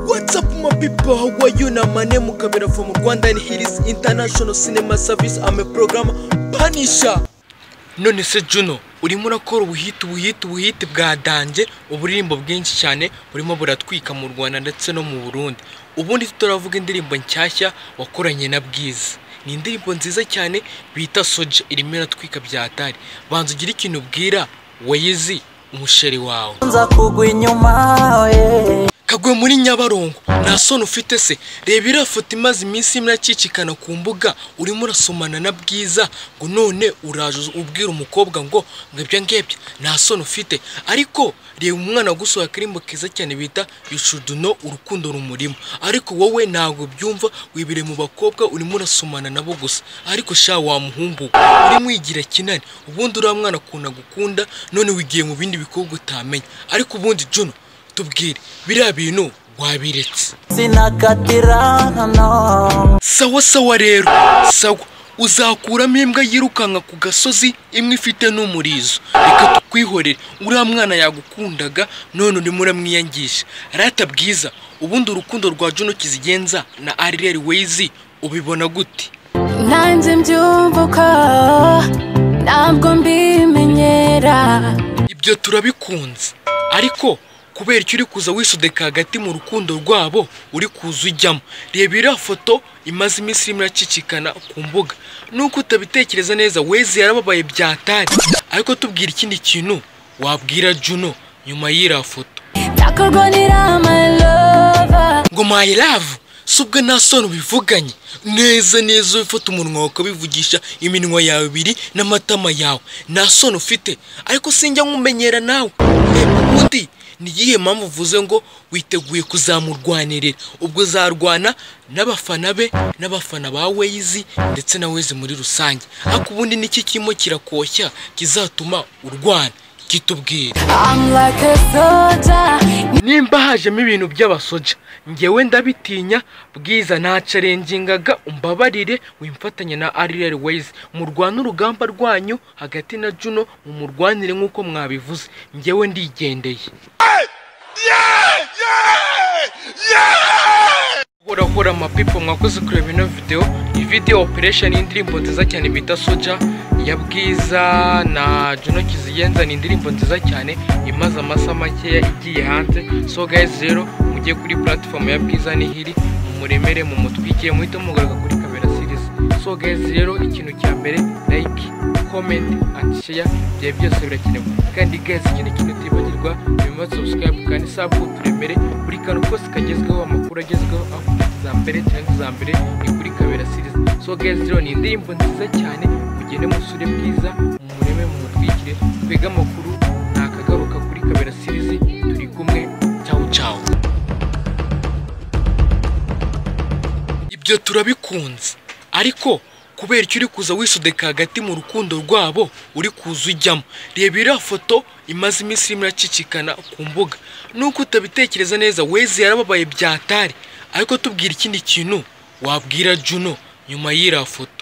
my people, how are you now? My name is Kabira from Rwanda and it is International Cinema Service. I'm a program Punisher. none se juno urimo urakora ubuhite ubuhite ubuhite bwadanje uburirimbo bwinshi cyane burimo buratwika mu rwanda ndetse no mu burundi ubundi turavuga indirimbo nshyashya wakoranye na bwiza ni indirimbo nziza cyane bita soja irimo iratwika byatari banza ugire ikintu ubwira wayizi umusheri wawe nza kugwa inyuma ye kaguye muri nyabarongo nta soni ufite se reba iriya foto imaze iminsi imwe akikikana ku mbuga urimo urasomana na bwiza ngo none uraje ubwira umukobwa ngo ngo ibyo ngibyo nta soni ufite ariko reba umwana gusohoka akarimbo keza cyane bita yucuduno urukundo rumurimo ariko wowe ntabwo byumva wibire mu bakobwa urimo urasomana nabo gusa ariko sha wa muhumbu urimo wigira kinani ubundi uriya mwana akunda gukunda none wigiye mu bindi bikorwa utamenya ariko ubundi juno tubwire biriya bintu wabiretse sinakatira hano sawa sawa rero sawa uzakuramo imbwa yirukanka ku gasozi imwe ifite n'umurizo reka tukwihorere uriya mwana yagukundaga none urimo uramwiyangisha rata bwiza ubundi urukundo rwa juno kizigenza na arireri wezi ubibona gute nanjye mbyumvuka ntabwo mbimenyera ibyo turabikunze ariko kubera icyo uri kuza wisudeka hagati mu rukundo rwabo uri kuza ujyamo reba iriya foto imaze iminsi irimo iracicikana ku mbuga nuko utabitekereza neza wezi yarababaye byatari ariko tubwira ikindi kintu wabwira juno nyuma y'iriya foto ndakurwanira my lover ngo my love si ubwo nta soni ubivuganye neza neza ufata umunwa wawe ukabivugisha iminwa yawe ibiri n'amatama yawe nta soni ufite ariko sinjya nkumenyera nawe ubundi ni iyihe mpamvu uvuze ngo witeguye kuzamurwanirira ubwo uzarwana n'abafana be n'abafana ba weyizi ndetse na wezi muri rusange ariko ubundi n'iki kirimo kirakoshya kizatuma urwana kitubwira I'm like a soldier nimba hajemo ibintu by'abasoja ngewe ndabitinya bwiza ntacarengingaga umbabarire wimfatanya na arireri weyizi murwane urugamba rwanyu hagati na juno mumurwanire nk'uko mwabivuze ngewe ndigendeye hora hora mapipo mwakoze kureba ino videwo iyi videwo operation y'indirimbo nziza cyane bita soja ya bwiza na juno kizigenza ni indirimbo nziza cyane imaze amasaha makeya igiye hanze so guys rero mujye kuri platform ya bwiza nihiri mumuremere mumutwikire muhite mugaruka kuri kamera series so guys rero ikintu cya mbere like comment and share ibyo byose birakenewe kandi guys ikindi kintu utibagirwa bimaze subscribe kandi sabu turemere buri kantu kose kagezweho amakuru agezweho aho za mbere cyangwa iza mbere ni kuri kabera series so guys rero ni indirimbo nziza cyane mugende musure bwiza mumureme mumutwikire twege amakuru ntakagaruka kuri kabera series turi kumwe ciao ciao ibyo turabikunze ariko kubera icyo uri kuza wisudeka hagati mu rukundo rwabo uri kuza ujyamo reba iriya foto imaze iminsi irimo iracicikana ku mbuga nuko utabitekereza neza wezi yarababaye byatari ariko tubwira ikindi kintu wabwira juno nyuma y'iriya foto